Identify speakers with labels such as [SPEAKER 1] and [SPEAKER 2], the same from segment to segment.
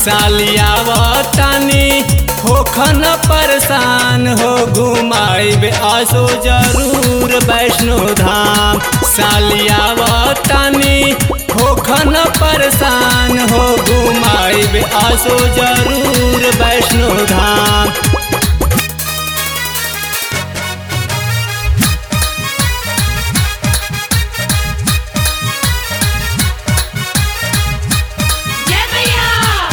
[SPEAKER 1] सालियावतानी होखन परेशान हो घुमाइब आसो जरूर वैष्णो धाम सालियावतानी होखन परेशान हो घुमाइब आसो जरूर वैष्णो धाम
[SPEAKER 2] जय मैया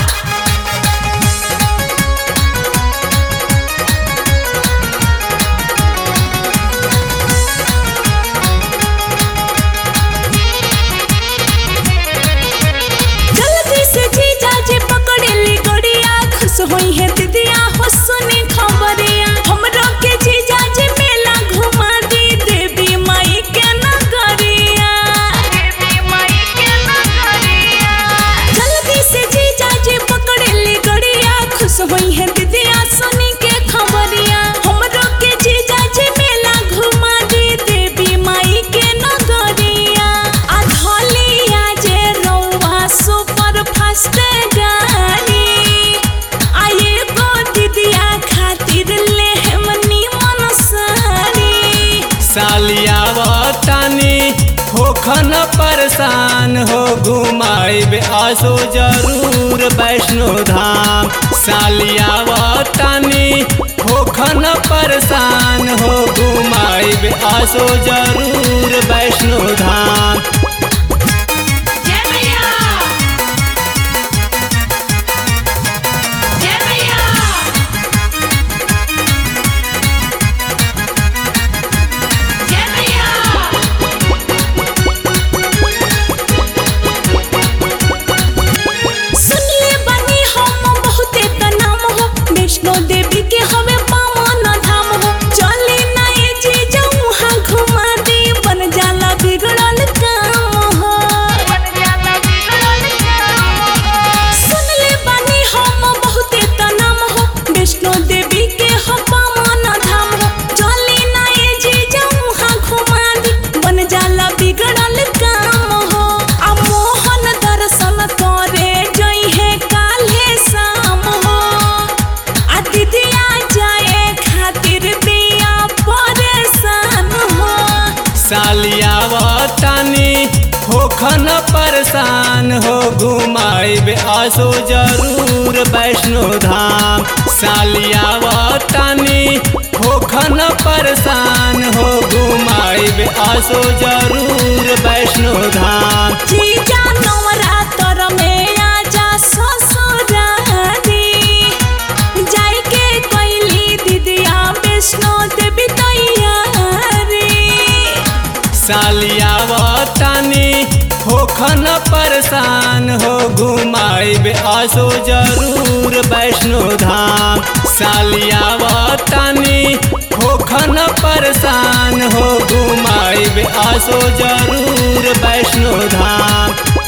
[SPEAKER 3] जल्दी से जीजा जी पकड़ेली गड़िया खुश होई है दीदिया हो सुनी खबरिया हमरो के जीजा जी मेला घुमा दी देवी माई के नगरिया देवी माई के नगरिया जल्दी से जीजा जी पकड़ेली गड़िया खुश होई है दीदिया सुनी के खबरिया हमरो के जीजा जी मेला घुमा दी देवी माई के नगरिया आ धलिया जे रौवा सुपर फास्ट गाड़ी आये गो दीदिया खातिर ले हमनी मन साड़ी
[SPEAKER 1] सालियावतानी होखन परेशान हो घुमाइब आसो जरूर वैष्णो धाम सालियावतानी होखन परेशान हो घुमाइब आसो जरूर वैष्णो धाम
[SPEAKER 2] जय मैया जय मैया जय मैया
[SPEAKER 3] सुनले बनी हम बहुते त नाम हो वैष्णो देवी के हमें पावन धाम हो चली नए जी जाऊँ हाँ घुमा दी बन जाला बिगड़ल काम हो सुनले बनी हम बहुते त नाम हो वैष्णो देवी के हम पावन धाम हो चली नए जी जाऊँ हाँ घुमा दी बन जाला बिगड़ल काम हो आ मोहन दर्शन करे जई है काल्हे शाम हो आ दीदिया जाए खातिर बिया परेशान हो
[SPEAKER 1] सालियावतानी होखन परेशान हो घुमाइब आसो जरूर वैष्णो धाम सालियावतानी होखन परेशान हो घुमाइब आसो जरूर वैष्णो धाम
[SPEAKER 3] जीजा नवरात्र में आजा ससुरारी जाई के कैली दीदिया वैष्णो देवी तैयारी
[SPEAKER 1] सालियावतानी होखन परेशान हो घुमाइब आसो जरूर वैष्णो धाम सालियावतानी होखन परेशान हो घुमाइब आसो जरूर वैष्णो धाम